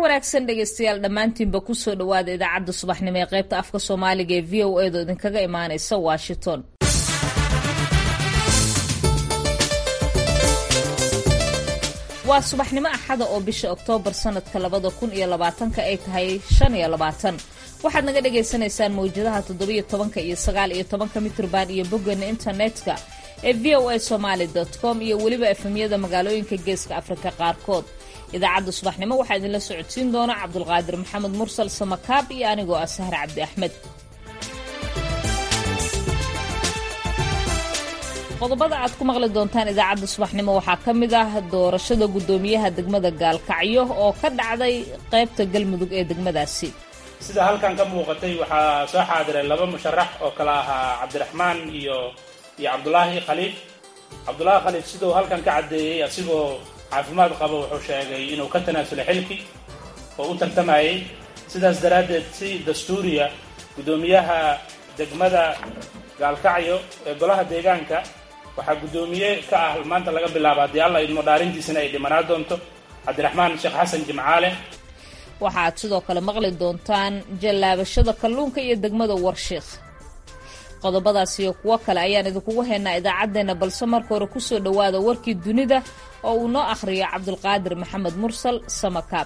wanaagsan dhegeystayaal dhammaantiinba kusoo dhowaada idaacadda subaxnimo ee qaybta afka soomaaliga ee v o edo idinkaga imaaneysa washington waa subaxnimo axada oo bisha oktoobar sanadka labada kun iyo labaatanka ay tahay shan iyo labaatan waxaad naga dhagaysanaysaan mawjadaha toddobiyo tobanka iyo sagaal iyo tobanka mitrban iyo boggeena internetka ee v o a somaali com iyo weliba efemyada magaalooyinka geeska afrika qaarkood idaacadda subaxnimo waxaa idinla socodsiin doona cabdulqaadir maxamed mursal samakaab iyo anigoo ah sahar cabdi axmed qodobada aad ku maqli doontaan idaacadda subaxnimo waxaa ka mid ah doorashada guddoomiyaha degmada gaalkacyo oo ka dhacday qaybta galmudug ee degmadaasi sida halkan ka muuqatay waxaa soo xaadiray laba musharax oo kala ahaa cabdiraxmaan iyo iyo cabdulaahi khaliif cabdulaahi khaliif siduu halkan ka caddeeyey asigoo caafimaad qaba wuxuu sheegay inuu ka tanaasulay xilkii oo u tartamayay sidaas daraaddeed si dastuuriya guddoomiyaha degmada gaalkacyo ee golaha deegaanka waxaa guddoomiye ka ah maanta laga bilaaba haddii alla idmo dhaarintiisana ay dhimanaa doonto cabdiraxmaan sheekh xasan jimcaale waxaad sidoo kale maqli doontaan jallaabashada kalluunka iyo degmada warshiikh qodobadaas iyo kuwo kale ayaan idinkugu haynaa idaacaddeenna balse marka hore kusoo dhowaada warkii dunida oo uu noo akhriyo cabdulqaadir maxamed mursal samakaab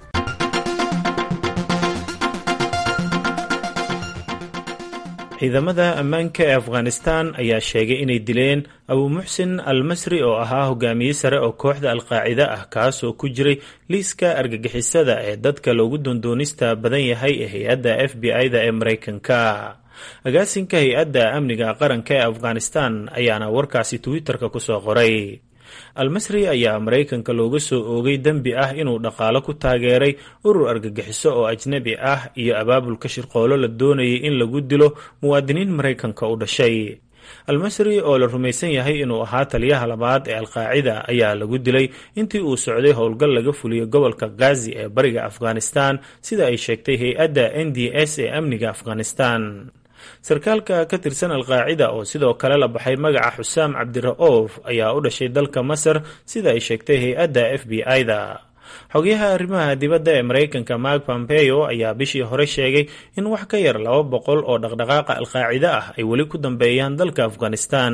ciidamada ammaanka ee afghanistan ayaa sheegay inay dileen abuu muxsin al masri oo ahaa hogaamiye sare oo kooxda alqaacida ah kaas oo ku jiray liiska argagixisada ee dadka loogu doondoonista badan yahay ee hay-adda f b i-da ee maraykanka agaasinka hay-adda amniga qaranka ee afghanistan ayaana warkaasi twitter-ka kusoo qoray almasri ayaa maraykanka looga soo oogay dembi ah inuu dhaqaalo ku taageeray urur argagixiso oo ajnabi ah iyo abaabulka shirqoolo la doonayay in lagu dilo muwaadiniin maraykanka u dhashay almasri oo la rumaysan yahay inuu ahaa taliyaha labaad ee alqaacida ayaa lagu dilay intii uu socday howlgal laga fuliyey gobolka ghazi ee bariga afghanistan sida ay sheegtay hay-adda n d s ee amniga afghanistan sarkaalka ka tirsan alqaacida oo sidoo kale la baxay magaca xusaam cabdira'oof ayaa u dhashay dalka masar sida ay sheegtay hay-adda f b i-da xogayaha arrimaha dibadda ee maraykanka mark pompeo ayaa bishii hore sheegay in wax ka yar laba boqol oo dhaqdhaqaaqa alqaacida ah ay weli ku dambeeyaan dalka afghanistan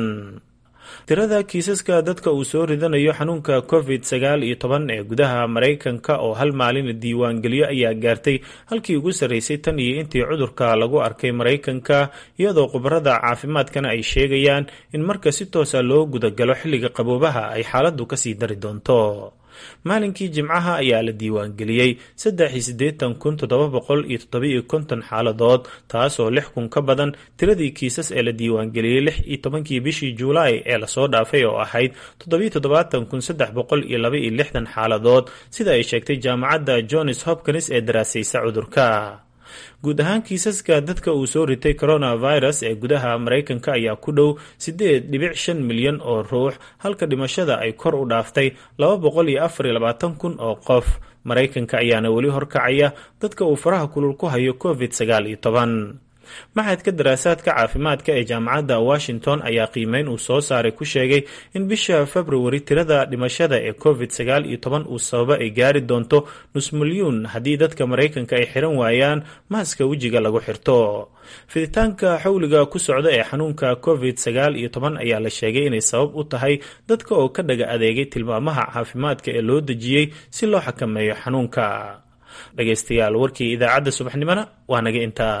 tirada kiisaska dadka uu soo ridanayo xanuunka covid sagaal iyo toban ee gudaha maraykanka oo hal maalin la diiwaangeliyo ayaa gaartay halkii ugu sarreysay tan iyo intii cudurka lagu arkay maraykanka iyadoo khubarada caafimaadkana ay sheegayaan in marka si toosa loo gudagalo xilliga qaboobaha ay xaaladdu kasii dari doonto maalinkii jimcaha ayaa la diiwaangeliyey saddex iyo siddeetan kun toddoba boqol iyo toddoba-iyo konton xaaladood taasoo lix kun ka badan tiradii kiisas ee la diiwaangeliyey lix iyo tobankii bishii juulaay ee lasoo dhaafay oo ahayd toddobiyo toddobaatan kun saddex boqol iyo laba iyo lixdan xaaladood sida ay sheegtay jaamacadda johns hopkins ee daraasaysa cudurka guud ahaan kiisaska dadka uu soo ritay coronavirus ee gudaha maraykanka ayaa ku dhow siddeed dhibic shan milyan oo ruux halka dhimashada ay kor u dhaaftay laba boqol iyo afar iyo labaatan kun oo qof maraykanka ayaana weli horkacaya dadka uu faraha kulul ku hayo covid sagaal iyo toban maxadka daraasaadka caafimaadka ee jaamacadda washington ayaa qiimeyn uu soo saaray ku sheegay in bisha februari tirada dhimashada ee covid sagaal iyo toban uu sababa ay gaari doonto nus milyuun haddii dadka maraykanka ay xiran waayaan maaska wejiga lagu xirto fiditaanka xawliga ku socda ee xanuunka covid sagaal iyo toban ayaa la sheegay inay sabab u tahay dadka oo ka dhaga adeegay tilmaamaha caafimaadka ee loo dejiyey si loo xakameeyo xanuunka dhegaystayaal warkii idaacadda subaxnimona waa naga intaa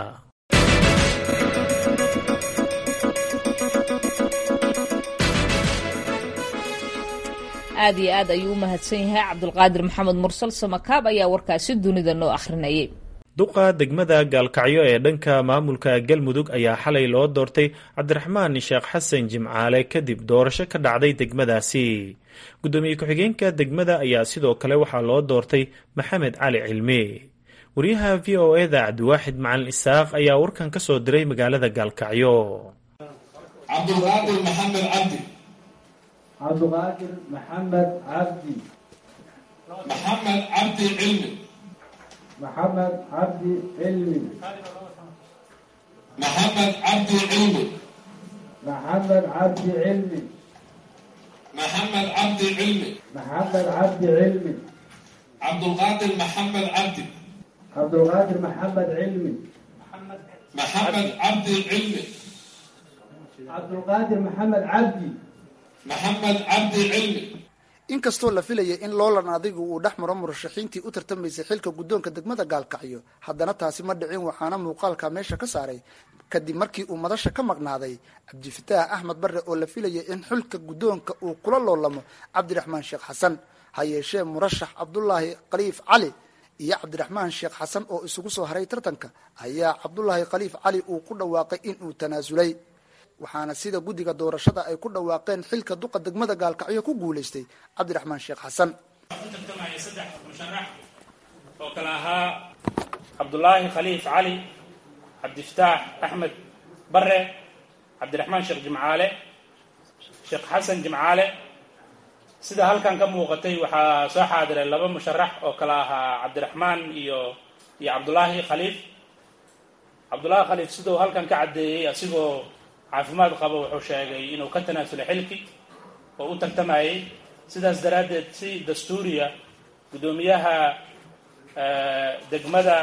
aad iyo aad ayuu u mahadsan yahay cabdulqaadir maxamed mursal samakaab ayaa warkaasi dunida noo akhrinayay duqa degmada gaalkacyo ee dhanka maamulka galmudug ayaa xalay loo doortay cabdiraxmaan sheekh xasan jimcaale kadib doorasho ka dhacday degmadaasi guddoomiye ku-xigeenka degmada ayaa sidoo kale waxaa loo doortay maxamed cali cilmi wariyaha v o eda cabdiwaaxid macalin isaaq ayaa warkan ka soo diray magaalada gaalkacyo cabdulqaadir maxamed cabdi cabduqaadir maxamed cabdi maxamed cabdi cilmi maxamed cabdi cilmi maxamed cabdi cilmi maxamed cabdi cilmi maxamed cabdi cilmi maxamed cabdi cilmi cabdulqaadir maxamed cabdi cabdulqaadir maxamed cilmi maxamed cabdi cilmi cabdulqaadir maxamed cabdi maxamed cabdi cilmi inkastoo la filayay in loolan adigu uu dhex maro murashaxiintii u tartamaysay xilka guddoonka degmada gaalkacyo haddana taasi ma dhicin waxaana muuqaalka meesha ka saaray kadib markii uu madasha ka maqnaaday cabdifataax axmed barre oo la filayay in xilka guddoonka uu kula loolamo cabdiraxmaan sheekh xasan ha yeeshee murashax cabdulaahi khaliif cali iyo cabdiraxmaan sheekh xasan oo isugu soo haray tartanka ayaa cabdulaahi khaliif cali uu ku dhawaaqay in uu tanaasulay waxaana sida guddiga doorashada ay ku dhawaaqeen xilka duqa degmada gaalkacyo ku guulaystay cabdiraxmaan sheekh xasan ku tartamaya saddex musharax oo kale ahaa cabdulaahi khaliif cali cabdifataax axmed bare cabdiraxmaan sheekh jimcaale sheekh xasan jimcaale sida halkan ka muuqatay waxaa soo xaadiray laba musharax oo kale ahaa cabdiraxmaan iyo iyo cabdulaahi khaliif cabdulaahi khaliif siduu halkan ka caddeeyey asigoo caafimaad qaba wuxuu sheegay inuu ka tanaasulay xilki oo u tartamayay sidaas daraaddeed si dastuuriya guddoomiyaha degmada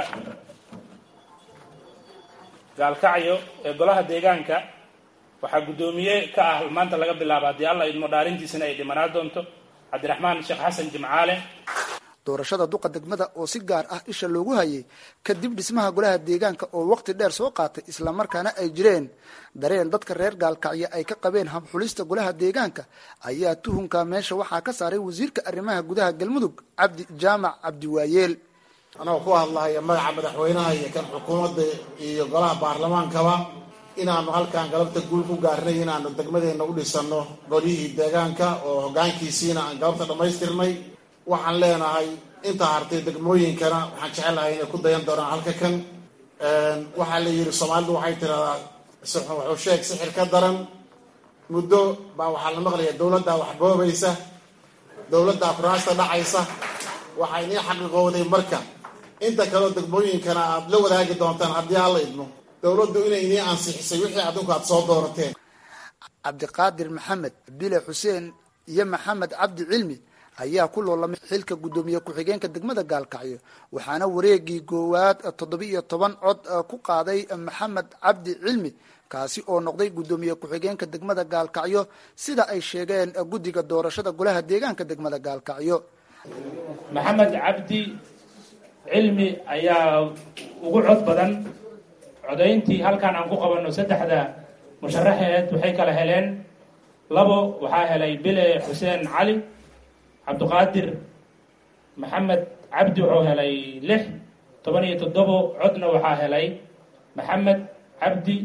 gaalkacyo ee golaha deegaanka waxaa guddoomiye ka ah maanta laga bilaabo haddii alla idmo dhaarintiisana ay dhimanaa doonto cabdiraxmaan sheekh xasan jimcaale doorashada duqa degmada oo si gaar ah isha loogu hayay kadib dhismaha golaha deegaanka oo waqti dheer soo qaatay islamarkaana ay jireen dareen dadka reer gaalkacyo ay ka qabeen habxulista golaha deegaanka ayaa tuhunka meesha waxaa ka saaray wasiirka arrimaha gudaha galmudug cabdi jaamac cabdiwaayeel anagoo ku hadlahaya magaca madaxweynaha iyo kan xukuumadda iyo golaha baarlamaankaba inaanu halkan galabta guul ku gaarnay inaanu degmadeenna u dhisano golihii deegaanka oo hoggaankiisiina aan galabta dhammaystirnay waxaan leenahay inta hartay degmooyinkana waxaan jecelahay inay ku dayan doonaan halka kan waxaa la yidhi soomaalidu waxay tiradaa wuxuu sheeg sixir ka daran muddo baa waxaa la maqlaya dowladdaa wax boobaysa dowladdaa kuraasta dhacaysa waxaa inii xaqiiqowday marka inta kaleo degmooyinkana aad la wadaagi doontaan haddii alla idmo dowladdu inay inii ansixisay wixii adinku aad soo doorateen cabdiqaadir maxamed bile xuseen iyo maxamed cabdi cilmi ayaa ku loolamay xilka guddoomiye ku-xigeenka degmada gaalkacyo waxaana wareegii goowaad toddoba iyo toban cod ku qaaday maxamed cabdi cilmi kaasi oo noqday guddoomiye ku-xigeenka degmada gaalkacyo sida ay sheegeen guddiga doorashada golaha deegaanka degmada gaalkacyo maxamed cabdi cilmi ayaa ugu cod badan codayntii halkan aan ku qabanno saddexda musharaxeed waxay kala heleen labo waxaa helay bile xuseen cali cabdiqaadir maxamed cabdi wuxuu helay lix toban iyo toddobo codna waxaa helay maxamed cabdi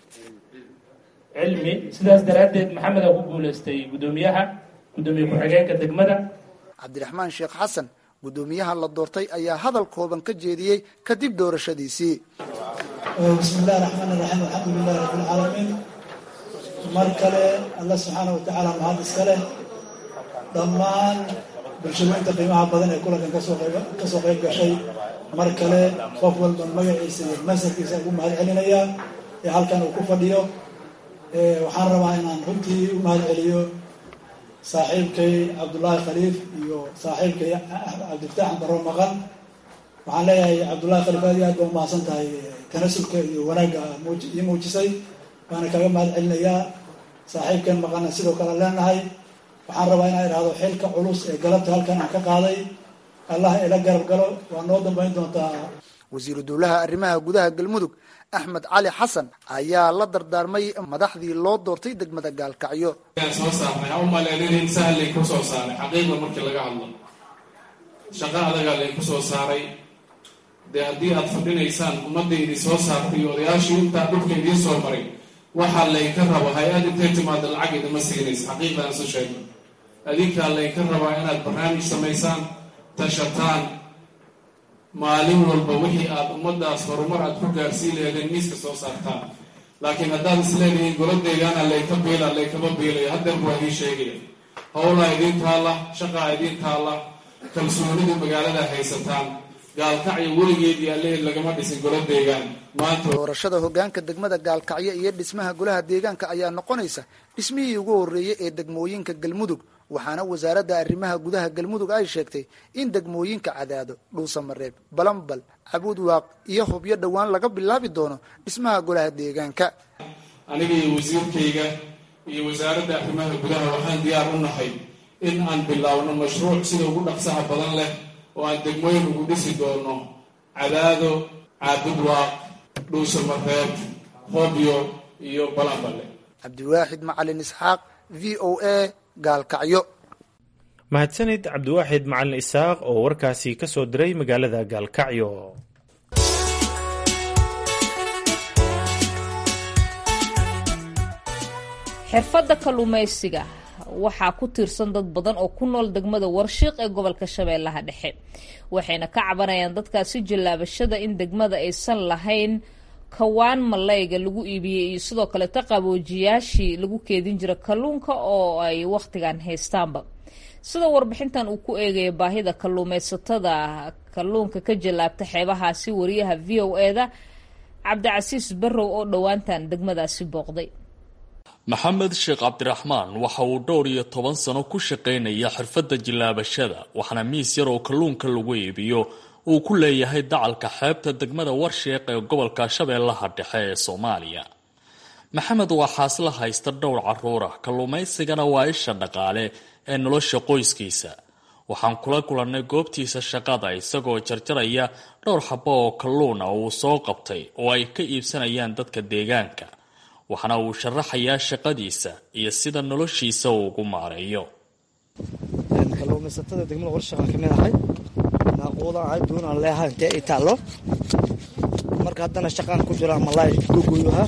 cilmi sidaas daraaddeed maxameda ku guulaystay guddoomiyaha guddoomiye ku-xigeenka degmada cabdiraxmaan sheekh xasan guddoomiyaha la doortay ayaa hadal kooban ka jeediyey kadib doorashadiisii bismi illahi raxmaan iraxiim alxamdu lilahi rabbi lcaalamiin mar kale alla subxaana wa tacaala mahad iska leh dhammaan bulshooyinka qiimaha badan ee kulankan kasoo qayb gashay mar kale qof walba magaciisa iyo masarkiisa ugu mahad celinayaa ee halkan uu ku fadhiyo waxaan rabaa inaan runtii u mahad celiyo saaxiibkay cabdullaahi khaliif iyo saaxiibkay cabdifataax baro maqan waxaan leeyahay cabdullahi khaliif aad iyo aad baa umahadsan tahay tanasulka iyo wanaagga ii muujisay waana kaga mahad celinayaa saaxiibkan maqana sidoo kale leenahay waxaan rabaa inaan idhaahdo xilka culus ee galabta halkan aan ka qaaday allah ila garab galo waa noo dambayn doontaa wasiiru dowlaha arrimaha gudaha galmudug axmed cali xasan ayaa la dardaarmay madaxdii loo doortay degmada gaalkacyo soo saarnay ha u maleelinin sahal laynku soo saaray xaqiiqda markii laga hadlo shaqo adagaa laynku soo saaray dee haddii aad fadhinaysaan ummadda idin soo saartay iyo odayaashii intaa dhulka idiin soo maray waxaa laynka rabo hay-ad intay timaada lacag idima siinaysa xaqiiqdaan isu sheegno adinkaa laynka rabaa inaad barnaamij samaysaan tashataan maalin walba wixii aad ummaddaas horumar aad ku gaarsiin leedeen miiska soo saartaan laakiin haddaad isleedihiin goladeegaana layka biila laykama biilayo haddeer baa idiin sheegaya howlaa idiin taalla shaqaa idiin taalla kalsoonida magaalada haysataan gaalkacyo weligeedii allehed lagama dhisin golo deegaan maanta doorashada hogaanka degmada gaalkacyo iyo dhismaha golaha deegaanka ayaa noqonaysa dhismihii ugu horreeyey ee degmooyinka galmudug waxaana wasaaradda arrimaha gudaha galmudug ay sheegtay in degmooyinka cadaado dhuusamareeb balambal cabuudwaaq iyo hubyo dhowaan laga bilaabi doono dhismaha golaha deegaanka aniga iyo wasiirkayga iyo wasaaradda arrimaha gudaha waxaan diyaar u nahay in aan bilaawno mashruuc sida ugu dhaqsaha badan leh oo aan degmooyin ugu dhisi doono cadaado caabudwaaq dhuusamareeb hobyo iyo balambale cabdiwaaxid macalin isxaaq v o a gaalkacyo mahadsanid cabdiwaaxid macalin isaaq oo warkaasi ka soo diray magaalada gaalkacyo xirfadda kalluumaysiga waxaa ku tiirsan dad badan oo ku nool degmada warshiiq ee gobolka shabeellaha dhexe waxayna ka cabanayaan dadkaasi jallaabashada in degmada aysan lahayn kawaan malayga lagu iibiyey iyo sidoo kaleeta qaboojiyaashii lagu keedin jira kalluunka oo ay wakhtigan haystaanba sida warbixintan uu ku eegaya baahida kalluumaysatada kalluunka ka jallaabta xeebahaasi wariyaha v o eda cabdicasiis barrow oo dhowaantan degmadaasi booqday maxamed sheekh cabdiraxmaan waxa uu dhowr iyo toban sano ku shaqaynaya xirfadda jillaabashada waxaana miis yar oo kalluunka lagu iibiyo uu ku leeyahay dacalka xeebta degmada warsheeq ee gobolka shabeellaha dhexe ee soomaaliya maxamed waa xaasla haysta dhowr caruura kalluumaysigana waa isha dhaqaale ee nolosha qoyskiisa waxaan kula kulannay goobtiisa shaqada isagoo jarjaraya dhowr xabo oo kalluun ah uu soo qabtay oo ay ka iibsanayaan dadka deegaanka waxaana uu sharaxayaa shaqadiisa iyo sida noloshiisa uu ugu maareeyo kalluumaysatada degmada warshaaqaan ka mid ahay naaquudan ahay duunaan leeahay intee i taallo marka haddana shaqaan ku jiraa malaay gogoyuha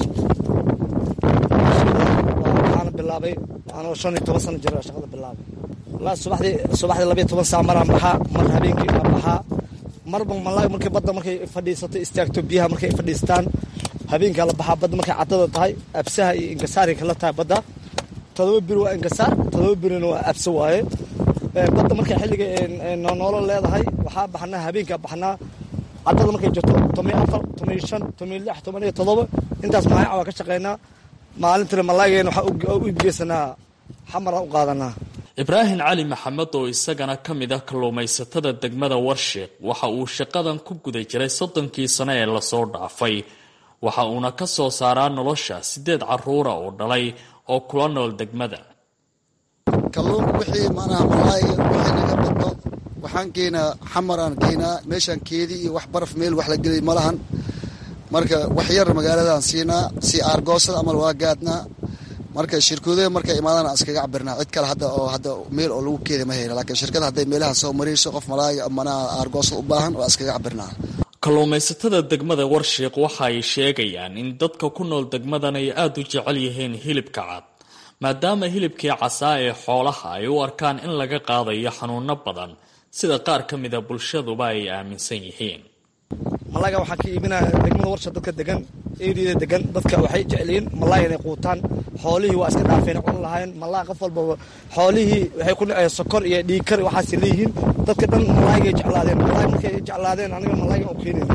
waxaana bilaabay anoo shan iyo toban sano jira shaqada bilaabay walaa subaxdii subaxdii labayo toban saa maraan baxaa mar habeenkii baan baxaa marba malaay markay badda markay fadhiisato istaagto biyaha markay fadhiistaan habeenkaa la baxaa badda markay caddada tahay absaha iyo inkasaari kala tahay badda todoba biri waa inkasaar todoba birina waa abse waaye badda markay xilliga noolo leedahay waxaa baxnaa habeenkaa baxnaa caddada markay jirto tomiyo afar tomiyo shan tomiyo lix toban iyo todoba intaas maayaca waa ka shaqaynaa maalintina malaaygeena waxaa u ibgeysanaa xamaraan u qaadanaa ibraahim cali maxamed oo isagana ka mid ah kalluumaysatada degmada warsheeq waxa uu shaqadan ku guda jiray soddonkii sano ee lasoo dhaafay waxa uuna ka soo saaraa nolosha siddeed caruura oo dhalay oo kula nool degmada kalluunka wixii macnaha malaayga wixii naga badno waxaan keenaa xamaraan keenaa meeshaan keedi iyo wax baraf meel wax la gelay ma lahan marka wax yar magaaladaan siinaa si aargoosada amal waa gaadnaa marka shirkoodaha markay imaadaan aan iskaga cabirnaa cid kale hadda oo hadda meel oo lagu keeda ma heyna laakiin shirkada hadday meelaha soo marayso qof malaayga manaha aargoosada u baahan waa iskaga cabirnaa kalluumaysatada degmada warshiiq waxa ay sheegayaan in dadka ku nool degmadan ay aada u jecel yihiin hilibka cad maadaama hilibkii casaa ee xoolaha ay u arkaan in laga qaadayo xanuuno badan sida qaar ka mida bulshaduba ay aaminsan yihiin malaaga waxaan ka iibinaya degmada warsha dadka degan eriyada degan dadka waxay jecelyihiin malaay inay quutaan xoolihii waa iska dhaafeen cun lahayn malaa qof walbaba xoolihii waxay ku dhaceen sokor iyo dhiigkar waxaas leeyihiin dadka dhan malaaygay jeclaadeen malaay markay jeclaadeen aniga malaayga u keenayna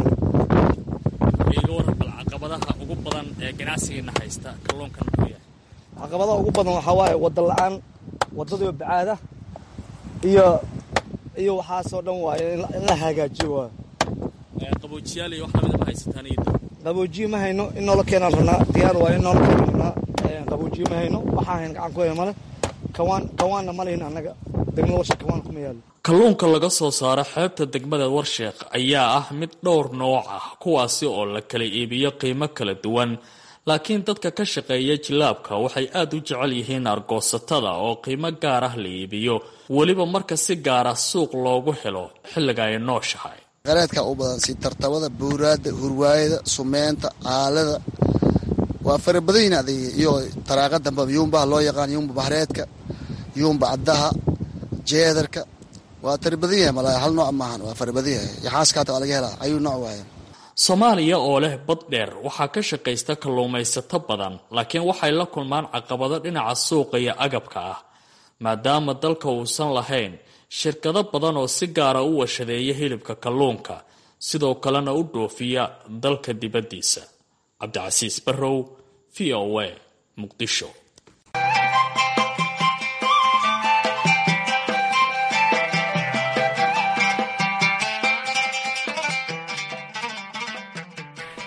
iga waran bal caqabadaha ugu badan ee ganacsigeena haysta kalluunkan muxuu yahay caqabadaha ugu badan waxaa waaye wada la-aan wadadii bacaada iyo iyo waxaasoo dhan waaye in la hagaajiyo waaye qaboojiyaal iyo wax lamid ma haysataan iyo qaboojiye ma hayno in noola keenaan rabnaa diyaar waaye in noola keenaan rabnaa qaboojiye ma hayno waxaa hayn gacan ku haya male kawaan kawaanna ma lihin annaga degmada warsheek kawaan kuma yaalo kalluunka laga soo saaro xeebta degmada warsheekh ayaa ah mid dhowr nooc ah kuwaasi oo la kala iibiyo qiimo kala duwan laakiin dadka ka shaqeeya jilaabka waxay aada u jecel yihiin argoosatada oo qiimo gaar ah la iibiyo weliba marka si gaara suuq loogu helo xilliga ay nooshahay qareedka u badan si tartabada buuraada hurwaayada sumeynta aalada waa farabadayin adig iyo taraaqa damba yuumbaha loo yaqaan yuumba bahreedka yuumba caddaha jeedarka waa tarabadan yahay malaa hal nooc maahan waa farabadan yahay yaxaaskaata waa laga helaa ayuu nooc waaye soomaaliya oo leh bad dheer waxaa ka shaqaysta kalluumaysato badan laakiin waxay la kulmaan caqabado dhinaca suuqa iyo agabka ah maadaama dalka uusan lahayn shirkado badan oo si gaara u washadeeya hilibka kalluunka sidoo kalena u dhoofiya dalka dibaddiisa cabdicasiis barrow v o a muqdisho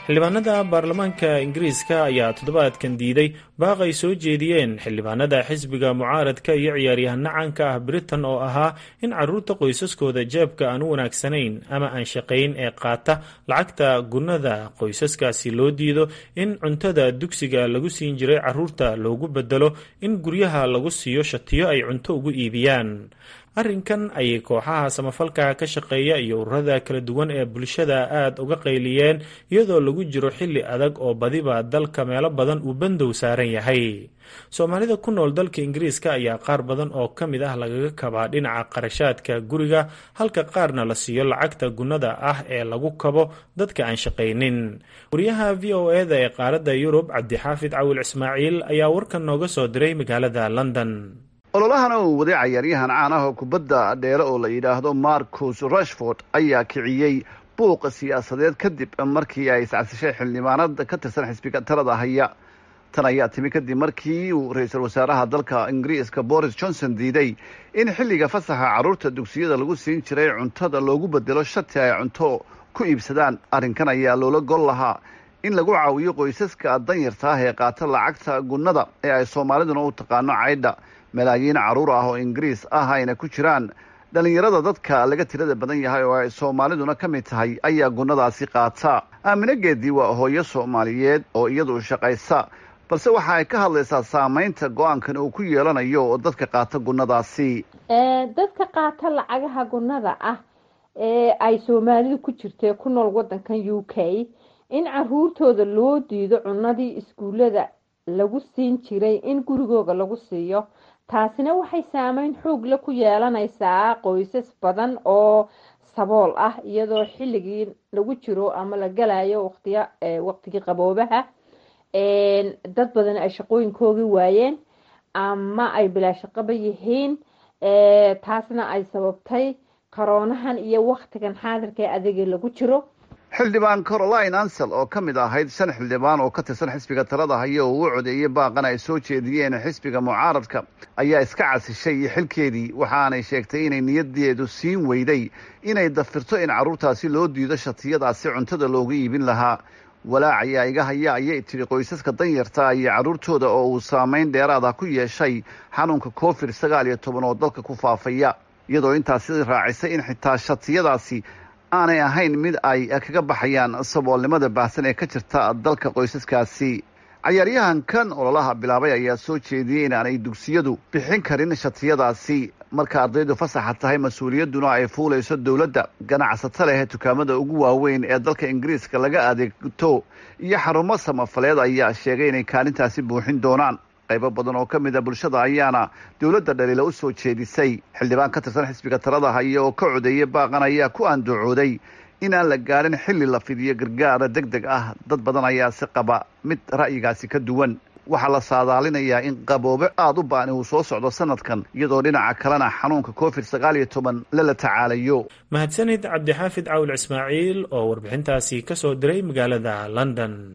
xildhibaanada baarlamaanka ingiriiska ayaa toddobaadkan diiday baaq ay soo jeediyeen xildhibaanada xisbiga mucaaradka iyo ciyaaryahanno caanka ah britain oo ahaa in caruurta qoysaskooda jeebka aan u wanaagsanayn ama aan shaqayn ee qaata lacagta gunnada qoysaskaasi loo diido in cuntada dugsiga lagu siin jiray caruurta loogu bedelo in guryaha lagu siiyo shatiyo ay cunto ugu iibiyaan arrinkan ayay kooxaha samafalka ka shaqeeya iyo ururada kala duwan ee bulshada aada uga qayliyeen iyadoo lagu jiro xilli adag oo badiba dalka meelo badan uu bandow saaran yahay soomaalida ku nool dalka ingiriiska ayaa qaar badan oo ka mid ah lagaga kabaa dhinaca qarashaadka guriga halka qaarna la siiyo lacagta gunnada ah ee lagu kabo dadka aan shaqaynin wariyaha v o eda ee qaaradda yurub cabdixaafid cawil ismaaciil ayaa warkan nooga soo diray magaalada london ololahana uu waday cayaaryahan caan ah oo kubadda dheere oo la yidhaahdo marcus rashford ayaa kiciyey buuqa siyaasadeed kadib markii ay iscasishay xildhibaanada ka tirsan xisbiga talada haya tan ayaa timi kadib markii uu ra-iisul wasaaraha dalka ingiriiska boris johnson diiday in xilliga fasaxa carruurta dugsiyada lagu siin jiray cuntada loogu bedelo shati ay cunto ku iibsadaan arrinkan ayaa loola gol lahaa in lagu caawiyo qoysaska danyarta ah ee qaata lacagta gunnada ee ay soomaaliduna u taqaano caydha malaayiin carruur ah oo ingiriis ah ayna ku jiraan dhallinyarada dadka laga tirada badan yahay oo ay soomaaliduna ka mid tahay ayaa gunnadaasi qaata aamine geedii waa hooyo soomaaliyeed oo iyadu shaqaysa balse waxa ay ka hadlaysaa saamaynta go-aankan uu ku yeelanayo dadka qaata gunnadaasi dadka qaata lacagaha gunnada ah ee ay soomaalidu ku jirtee ku nool waddankan u k in caruurtooda loo diido cunadii iskuullada lagu siin jiray in gurigooga lagu siiyo taasina waxay saameyn xoogla ku yeelanaysaa qoysas badan oo sabool ah iyadoo xilligii lagu jiro ama la galayo waqtiya waqtigii qaboobaha dad badan ay shaqooyinkoogii waayeen ama ay bilaashaqaba yihiin taasna ay sababtay koroonahan iyo waktigan xaadirka ee adeega lagu jiro xildhibaan caroline ansel oo ka mid ahayd shan xildhibaan oo ka tirsan xisbiga talada haya oo uu codeeyey baaqan ay soo jeediyeen xisbiga mucaaradka ayaa iska casishay xilkeedii waxaanay sheegtay inay niyadeedu siin weyday inay dafirto in carruurtaasi loo diido shatiyadaasi cuntada loogu iibin lahaa walaac ayaa iga haya ayay tidhi qoysaska danyarta iyo carruurtooda oo uu saameyn dheeraada ku yeeshay xanuunka covid sagaal iyo toban oo dalka ku faafaya iyadoo intaasi raacisay in xitaa shatiyadaasi aanay ahayn mid ay kaga baxayaan saboolnimada baahsan ee ka jirta dalka qoysaskaasi cayaaryahankan ololaha bilaabay ayaa soo jeediyey inaanay dugsiyadu bixin karin shatiyadaasi marka ardaydu fasaxa tahay mas-uuliyadduna ay fuulayso dowladda ganacsato leh dukaamada ugu waaweyn ee dalka ingiriiska laga adeegto iyo xarumo samafaleed ayaa sheegay inay kaalintaasi buuxin doonaan qaybo badan oo ka mid a bulshada ayaana dowladda dhaliila u soo jeedisay xildhibaan ka tirsan xisbiga talada haya oo ka codeeyay baaqan ayaa ku andacooday in aan la gaadhin xilli la fidiyo gargaara deg deg ah dad badan ayaa si qaba mid ra'yigaasi ka duwan waxaa la saadaalinayaa in qaboobe aada u baani uu soo socdo sanadkan iyadoo dhinaca kalena xanuunka covid sagaal iyo toban lala tacaalayo mahadsanid cabdixaafid cawil ismaaciil oo warbixintaasi ka soo diray magaalada london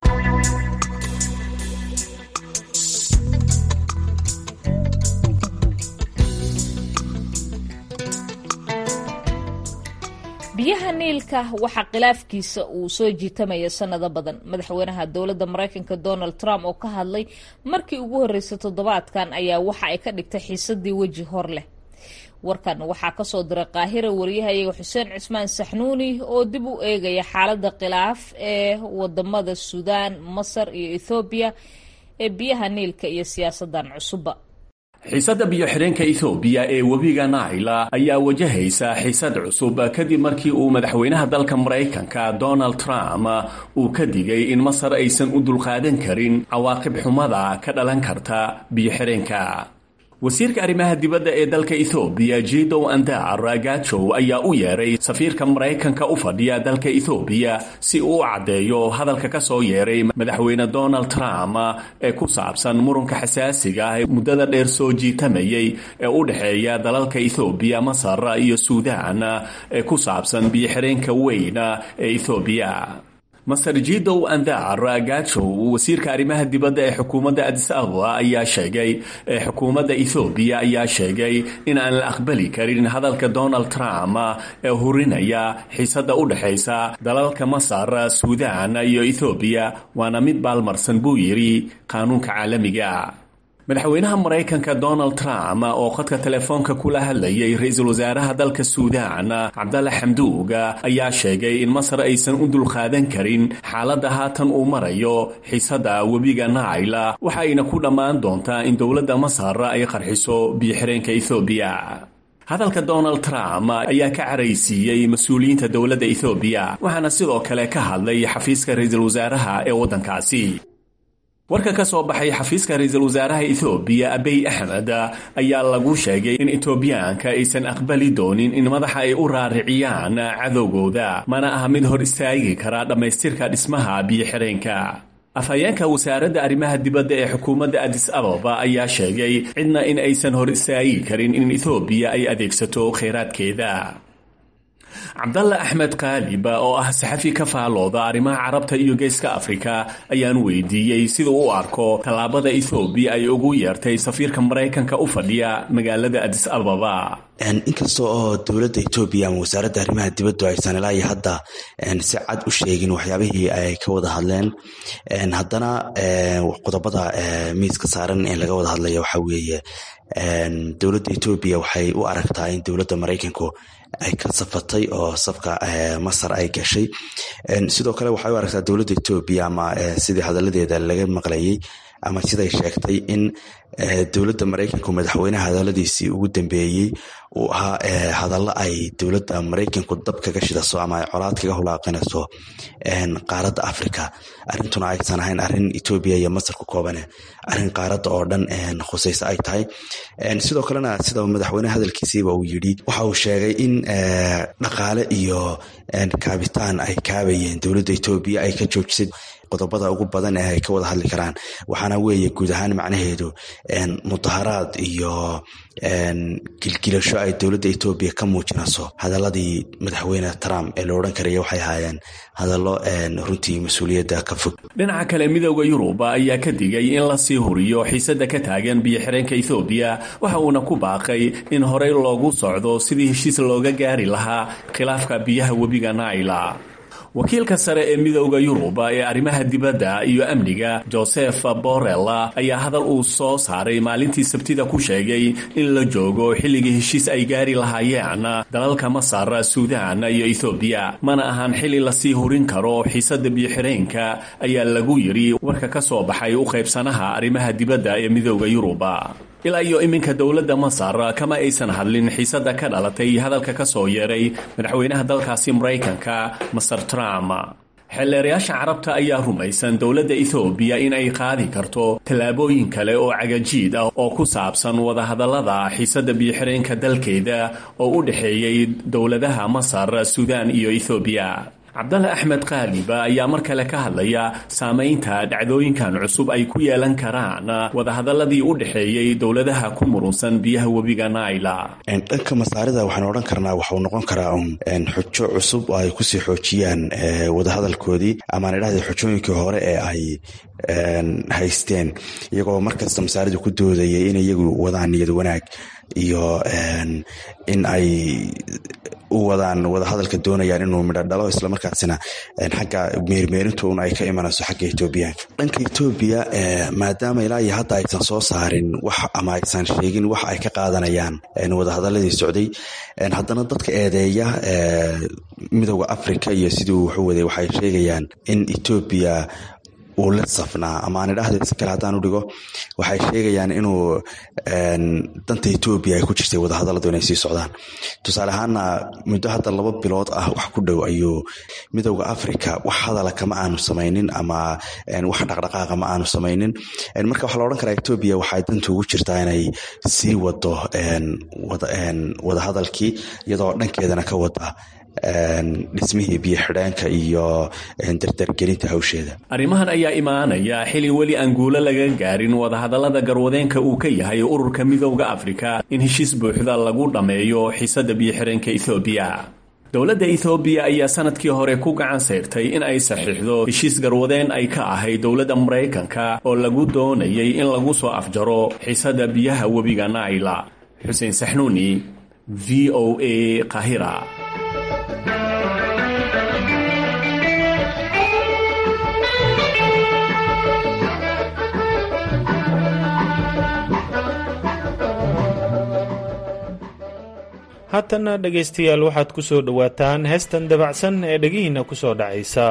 biyaha niilka waxaa khilaafkiisa uu soo jiitamaya sanado badan madaxweynaha dowladda maraykanka donald trump oo ka hadlay markii ugu horreysay toddobaadkan ayaa waxa ay ka dhigtay xiisadii weji hor leh warkan waxaa kasoo diray qaahira wariyahayaga xuseen cismaan saxnuuni oo dib u eegaya xaaladda khilaaf ee wadamada suudaan masar iyo ethoobiya ee biyaha niilka iyo siyaasadan cusubba xiisadda biyo-xidheenka ethoobiya ee webiga naila ayaa wajahaysa xiisad cusub kadib markii uu madaxweynaha dalka maraykanka donald trump uu ka digay in masar aysan u dulqaadan karin cawaaqib xumada ka dhalan karta biyo-xidheenka wasiirka arrimaha dibadda ee dalka ethoobiya jidow andar gajow ayaa u yeeray safiirka maraykanka u fadhiya dalka ethoobiya si uu u caddeeyo hadalka ka soo yeeray madaxweyne donald trump ee ku saabsan murunka xasaasiga ah ee muddada dheer soo jiitamayay ee u dhexeeya dalalka ethoobiya masar iyo suudaan ee ku saabsan biyo-xidheenka weyn ee ethoobiya master jidow andar gajow wasiirka arrimaha dibadda ee xukuumadda adis ababa ayaa sheegay ee xukuumadda ethoobiya ayaa sheegay in aan la aqbali karin hadalka donald trump ee hurinaya xiisada u dhexaysa dalalka masar suudaan iyo ethoobiya waana mid baalmarsan buu yidhi qaanuunka caalamiga madaxweynaha maraykanka donald trump oo khadka telefoonka kula hadlayay ra-iisul wasaaraha dalka suudaan cabdalla xamduug ayaa sheegay in masar aysan u dulqaadan karin xaaladda haatan uu marayo xiisada webiga naila waxayna ku dhammaan doontaa in dowladda masar ay qarxiso biyo-xireenka ethoobiya hadalka donald trump ayaa ka caraysiiyey mas-uuliyiinta dowladda ethoobiya waxaana sidoo kale ka hadlay xafiiska ra-iisul wasaaraha ee waddankaasi warka ka soo baxay xafiiska ra-iisul wasaaraha ethoobiya abiy axmed ayaa lagu sheegay in etoobiyaanka aysan aqbali doonin in madaxa ay u raariciyaan cadowgooda mana aha mid hor istaagi kara dhammaystirka dhismaha biyo-xireenka afhayeenka wasaaradda arrimaha dibadda ee xukuumadda adis ababa ayaa sheegay cidna in aysan hor istaagi karin in ethoobiya ay adeegsato kheyraadkeeda cabdalla axmed kaalib oo ah saxafi ka faalooda arrimaha carabta iyo geeska afrika ayaan weydiiyey sida u arko tallaabada ethoobiya ay ugu yeertay safiirka maraykanka u fadhiya magaalada adis ababa inkasta oo dowladda etoobiya ama wasaaradda arrimaha dibaddu aysan ilaa iyo hadda si cad u sheegin waxyaabihii ay ka wada hadleen haddana qodobada miiska saaran ee laga wada hadlaya waxaa weeye dowladda etoobiya waxay u aragtaa in dowladda maraykanku ay ka safatay oo safka masar ay gashay sidoo kale waxay u aragtaa dowladda etoobiya ama sidii hadaladeeda laga maqlayay ama siday sheegtay in dowladda maraykanku madaxweynaha hadaladiisii ugu dambeeyey uu ahaa hadallo ay dowladda maraykanku dab kaga shidaso ama ay colaad kaga hulaaqinayso qaaradda africa arrintuna aysan ahayn arrin etoobiya iyo masar ku koobane arrin qaaradda oo dhan khusayso ay tahay sidoo kalena sida madaxweyneha hadalkiisiiba uu yidhi waxa uu sheegay in dhaqaale iyo kaabitaan ay kaabayeen dowladda etoobiya ay ka joojisay qodobada ugu badan ee ay ka wada hadli karaan waxaana weeye guud ahaan macnaheedu mudaharaad iyo gilgilasho ay dowladda etoobiya ka muujinayso hadaladii madaxweyne trump ee la odhan karaya waxay ahaayeen hadallo runtii mas-uuliyadda ka fog dhinaca kale midooda yurub ayaa ka digay in lasii huriyo xiisada ka taagan biyo-xireenka ethoobiya waxa uuna ku baaqay in horey loogu socdo sidii heshiis looga gaari lahaa khilaafka biyaha webiga naila wakiilka sare ee midooda yurub ee arrimaha dibadda iyo amniga joseph borrell ayaa hadal uu soo saaray maalintii sabtida ku sheegay in la joogo xilligii heshiis ay gaari lahaayeen dalalka masar suudaan iyo ethoobiya mana ahan xilli lasii hurin karo xiisada biyo-xireenka ayaa lagu yidhi warka ka soo baxay u qaybsanaha arrimaha dibadda ee midooda yurub ilaa iyo iminka dowladda masar kama aysan hadlin xiisada ka dhalatay hadalka ka soo yeeray madaxweynaha dalkaasi maraykanka maser trump xeelleerayaasha carabta ayaa rumaysan dowladda ethoobiya in ay qaadi karto tallaabooyin kale oo cagajiid ah oo ku saabsan wadahadallada xiisada biyo-xireenka dalkeeda oo u dhexeeyey dowladaha masar suudaan iyo ethoobiya cabdalle axmed kaaliba ayaa mar kale ka hadlaya saamaynta dhacdooyinkan cusub ay ku yeelan karaan wadahadaladii u dhexeeyey dowladaha ku murunsan biyaha webiga naila dhanka masaarida waxaan odhan karnaa waxuu noqon karaa un xujo cusub oo ay kusii xoojiyaan wadahadalkoodii amaan idhahda xujooyinkii hore ee ay haysteen iyagoo markasta masaaridu ku doodayay in iyagu wadaan niyad wanaag iyo in ay u wadaan wadahadalka doonayaan inuu midho dhalo islamarkaasina xagga meermeerintu un ay ka imanayso xagga etoobiyaanka dhanka etoobiya maadaama ilaa iyo hadda aysan soo saarin wax ama aysan sheegin wax ay ka qaadanayaan wadahadaladii socday haddana dadka eedeeya midooda africa iyo sidii uu waxu waday waxay sheegayaan in etoobiya uu la safnaa ama aan idhahda si kale haddaan u dhigo waxay sheegayaan inuu danta etoobiya ay ku jirtay wadahadalladu inay sii socdaan tusaale ahaana muddo hadda laba bilood ah wax ku dhow ayuu midowda africa wax hadala kama aanu samaynin ama wax dhaqdhaqaaqa ma aanu samaynin marka waxaa la odhan karaa etoobiya waxay danta ugu jirtaa inay sii wado wadahadalkii iyadoo dhankeedana ka wada dhismihii biyo xidheenka iyo dardargelinta hawsheeda arrimahan ayaa imaanaya xili weli aan guulo laga gaarin wadahadallada garwadeenka uu ka yahay ururka midowda afrika in heshiis buuxda lagu dhammeeyo xiisada biyo xidheenka ethoobiya dowladda ethoobiya ayaa sanadkii hore ku gacan sayrtay in ay saxiixdo heshiis garwadeen ay ka ahayd dowladda maraykanka oo lagu doonayay in lagu soo afjaro xiisada biyaha webiga naila xuseen saxnuuni v o a qahira haatana dhegaystayaal waxaad ku soo dhowaataan heestan dabacsan ee dhegihiinna ku soo dhacaysa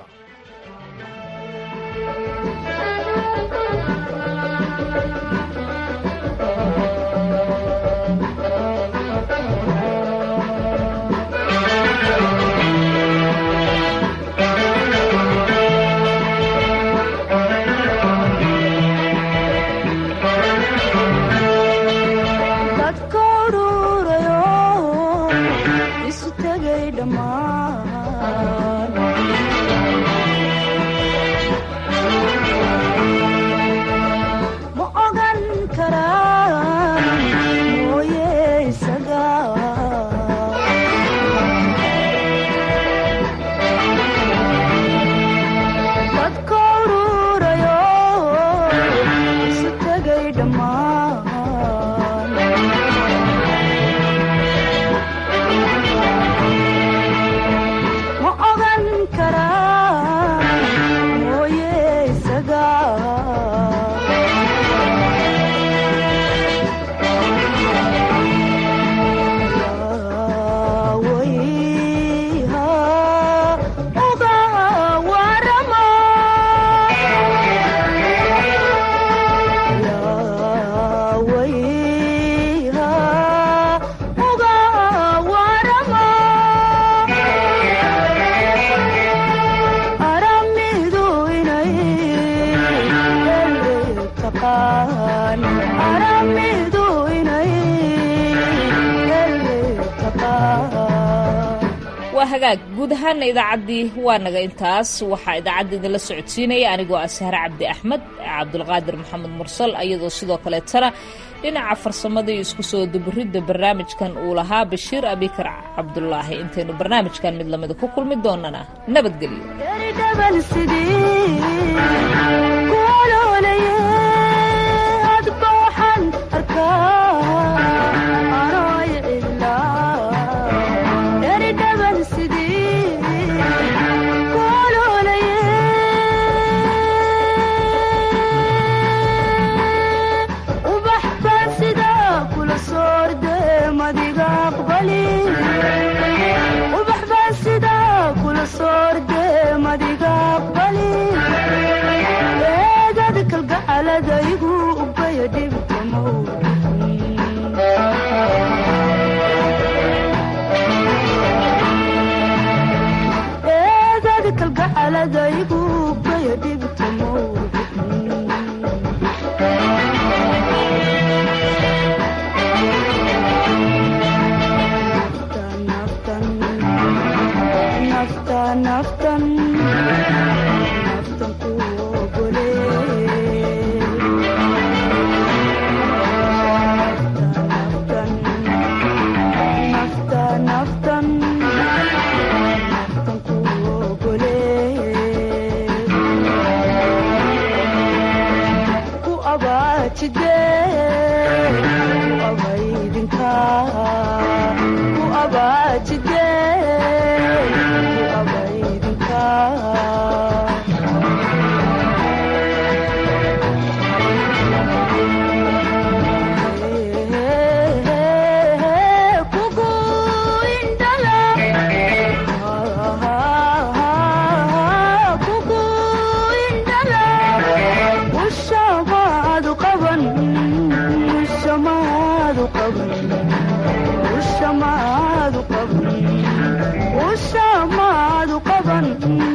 waa hagaag guud ahaana idaacaddii waa naga intaas waxaa idaacadda idinla socodsiinaya anigoo ah sahre cabdi axmed cabdulqaadir maxamed mursal iyadoo sidoo kaleetana dhinaca farsamada iyo isku soo duburidda barnaamijkan uu lahaa bashiir abikar cabdulaahi intaynu barnaamijkan mid lamida ku kulmi doonana nabadgelyo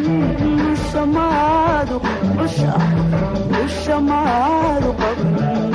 usha maadu qaban